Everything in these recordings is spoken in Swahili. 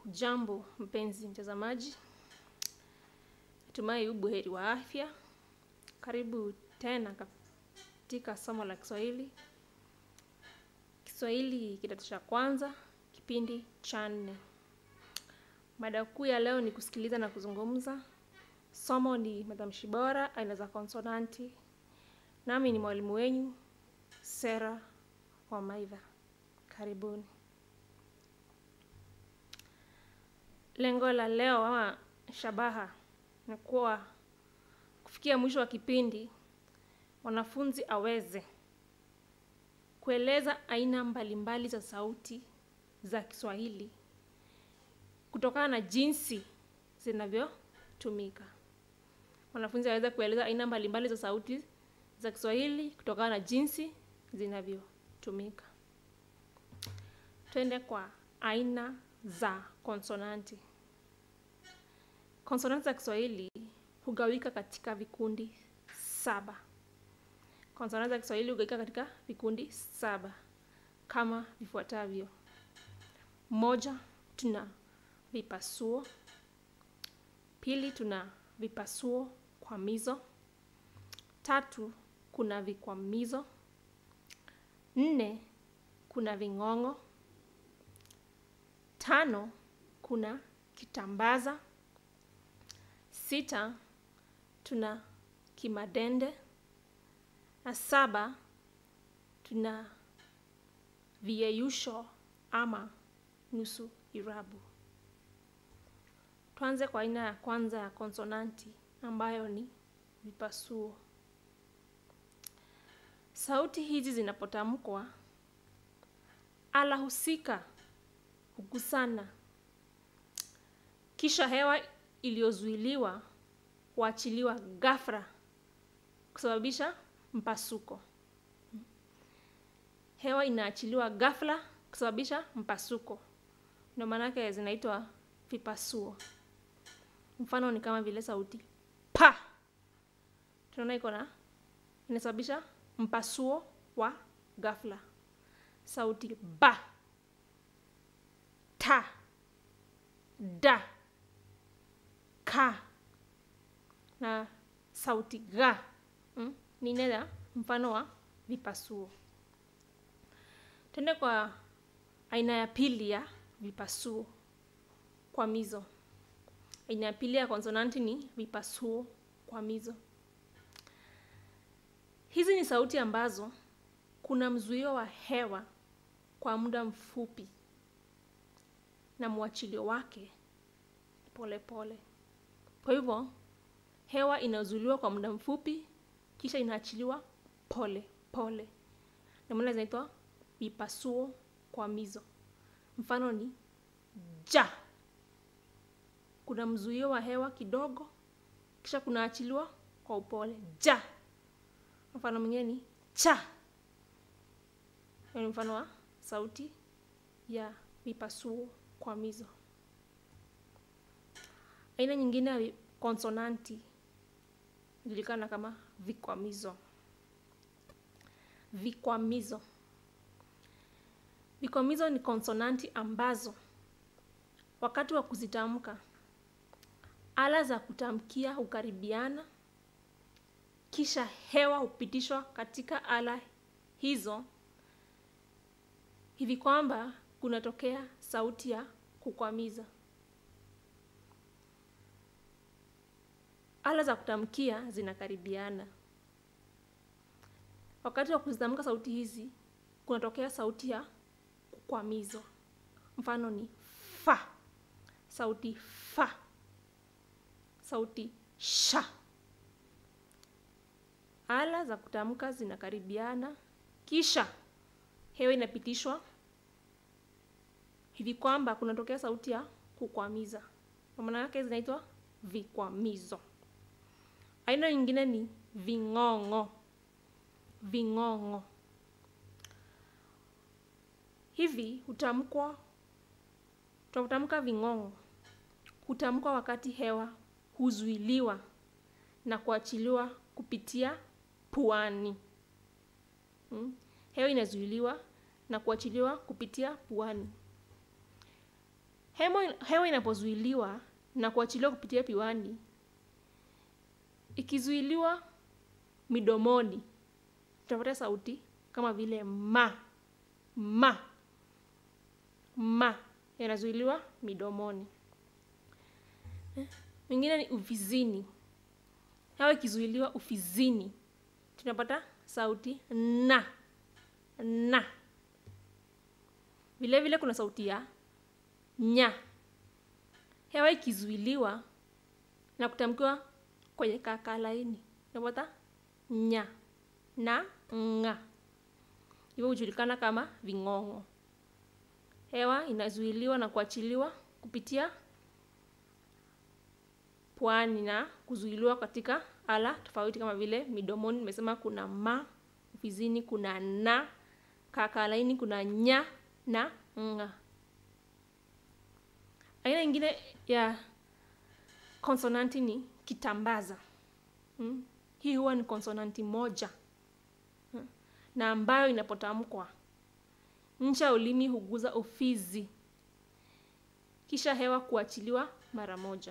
Jambo mpenzi mtazamaji, natumai u buheri wa afya. Karibu tena katika somo la Kiswahili, Kiswahili kidato cha kwanza, kipindi cha nne. Mada kuu ya leo ni kusikiliza na kuzungumza. Somo ni matamshi bora, aina za konsonanti. Nami ni mwalimu wenyu Sera Wamaidha. Karibuni. Lengo la leo ama shabaha ni kuwa kufikia mwisho wa kipindi mwanafunzi aweze kueleza aina mbalimbali za sauti za Kiswahili kutokana na jinsi zinavyotumika. Mwanafunzi aweze kueleza aina mbalimbali za sauti za Kiswahili kutokana na jinsi zinavyotumika. Twende kwa aina za konsonanti. Konsonanti za Kiswahili hugawika katika vikundi saba. Konsonanti za Kiswahili hugawika katika vikundi saba kama vifuatavyo: moja, tuna vipasuo. Pili, tuna vipasuo kwamizo. Tatu, kuna vikwamizo. Nne, kuna ving'ong'o. Tano, kuna kitambaza. Sita, tuna kimadende. Na saba, tuna viyeyusho ama nusu irabu. Tuanze kwa aina ya kwanza ya konsonanti ambayo ni vipasuo. Sauti hizi zinapotamkwa, ala husika hugusana, kisha hewa iliyozuiliwa huachiliwa ghafla kusababisha mpasuko. Hewa inaachiliwa ghafla kusababisha mpasuko, ndio maanake zinaitwa vipasuo. Mfano ni kama vile sauti pa, tunaona iko na inasababisha mpasuo wa ghafla. Sauti ba, ta, da, ka na sauti ga mm, ni nena mfano wa vipasuo. Tuende kwa aina ya pili ya vipasuo kwamizo. Aina ya pili ya konsonanti ni vipasuo kwamizo. Hizi ni sauti ambazo kuna mzuio wa hewa kwa muda mfupi na mwachilio wake polepole pole. Kwa hivyo hewa inazuiliwa kwa muda mfupi kisha inaachiliwa pole pole, ndio maana zinaitwa vipasuo kwamizo. Mfano ni ja, kuna mzuio wa hewa kidogo kisha kunaachiliwa kwa upole ja. Mfano mwingine ni cha. Hiyo ni mfano wa sauti ya vipasuo kwamizo. Aina nyingine ya konsonanti inajulikana kama vikwamizo. Vikwamizo, vikwamizo ni konsonanti ambazo wakati wa kuzitamka ala za kutamkia hukaribiana kisha hewa hupitishwa katika ala hizo hivi kwamba kunatokea sauti ya kukwamiza. Ala za kutamkia zinakaribiana. Wakati wa kuzitamka sauti hizi kunatokea sauti ya kukwamizwa. Mfano ni fa, sauti fa, sauti sha. Ala za kutamka zinakaribiana kisha hewa inapitishwa hivi kwamba kunatokea sauti ya kukwamiza. Kwa maana yake zinaitwa vikwamizo. Aina nyingine ni ving'ong'o. Ving'ong'o hivi hutamkwa, tunapotamka ving'ong'o hutamkwa wakati hewa huzuiliwa na kuachiliwa kupitia puani. Hmm? Hewa inazuiliwa na kuachiliwa kupitia puani. hewa, hewa inapozuiliwa na kuachiliwa kupitia piwani ikizuiliwa midomoni tutapata sauti kama vile ma ma ma yanazuiliwa midomoni mingine ni ufizini hewa ikizuiliwa ufizini tunapata sauti na na vile vile kuna sauti ya nya hewa ikizuiliwa na kutamkiwa kwenye kaka laini tunapata nya na nga hivyo hujulikana kama ving'ong'o hewa inazuiliwa na kuachiliwa kupitia pwani na kuzuiliwa katika ala tofauti kama vile midomoni nimesema kuna ma ufizini kuna na kakalaini kuna nya na nga aina ingine ya konsonanti ni kitambaza hmm? hii huwa ni konsonanti moja hmm? na ambayo inapotamkwa ncha ya ulimi huguza ufizi kisha hewa kuachiliwa mara moja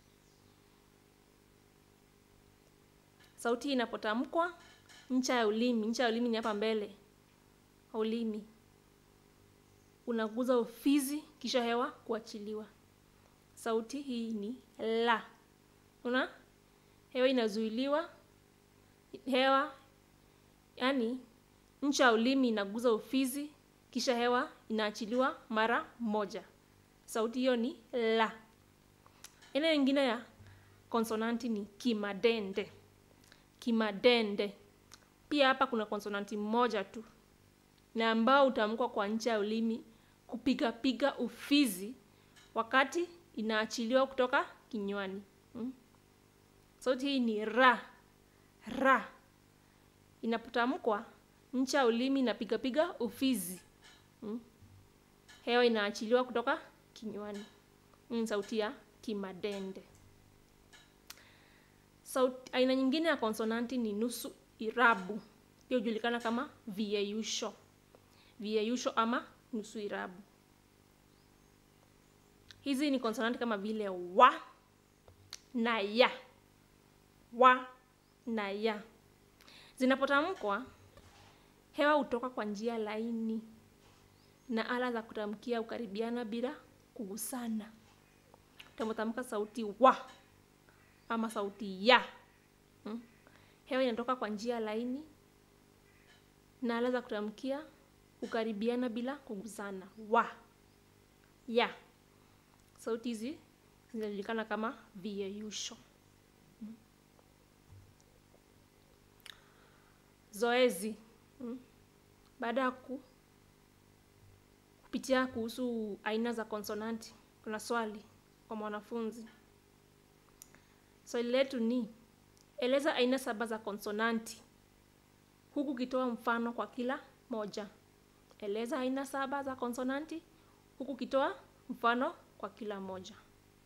sauti inapotamkwa ncha ya ulimi ncha ya ulimi ni hapa mbele ulimi unaguza ufizi kisha hewa kuachiliwa sauti hii ni la una hewa inazuiliwa hewa yani ncha ya ulimi inaguza ufizi kisha hewa inaachiliwa mara moja sauti hiyo ni la aina nyingine ya konsonanti ni kimadende kimadende pia hapa kuna konsonanti moja tu na ambao utamkwa kwa ncha ya ulimi kupigapiga ufizi wakati inaachiliwa kutoka kinywani hmm? sauti hii ni ra ra inapotamkwa ncha ya ulimi inapigapiga ufizi hmm? hewa inaachiliwa kutoka kinywani ni sauti ya kimadende sauti aina nyingine ya konsonanti ni nusu irabu pia hujulikana kama viyeyusho viyeyusho ama nusu irabu hizi ni konsonanti kama vile wa na ya wa na ya zinapotamkwa hewa hutoka kwa njia laini na ala za kutamkia hukaribiana bila kugusana utapotamka sauti wa ama sauti ya hmm? hewa inatoka kwa njia laini na ala za kutamkia hukaribiana bila kugusana wa ya sauti hizi zinajulikana kama viyeyusho hmm? zoezi hmm? baada ya ku kupitia kuhusu aina za konsonanti kuna swali kwa mwanafunzi swali letu ni eleza aina saba za konsonanti huku ukitoa mfano kwa kila moja eleza aina saba za konsonanti huku ukitoa mfano kwa kila moja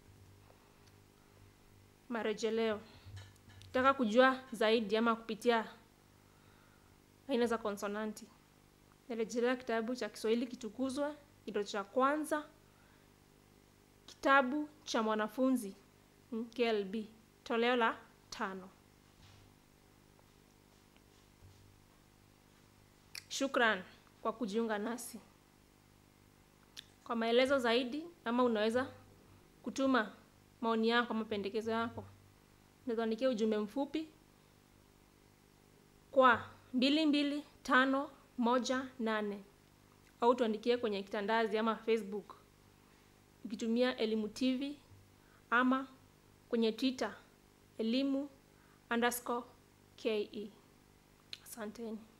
marejeleo taka kujua zaidi ama kupitia aina za konsonanti narejelea kitabu cha kiswahili kitukuzwa kidato cha kwanza kitabu cha mwanafunzi klb toleo la tano shukran kwa kujiunga nasi kwa maelezo zaidi ama unaweza kutuma maoni yako ama mapendekezo yako unaweza ujumbe mfupi kwa mbili mbili tano moja nane au tuandikie kwenye kitandazi ama facebook ukitumia elimu tv ama kwenye twitter elimu underscore ke asanteni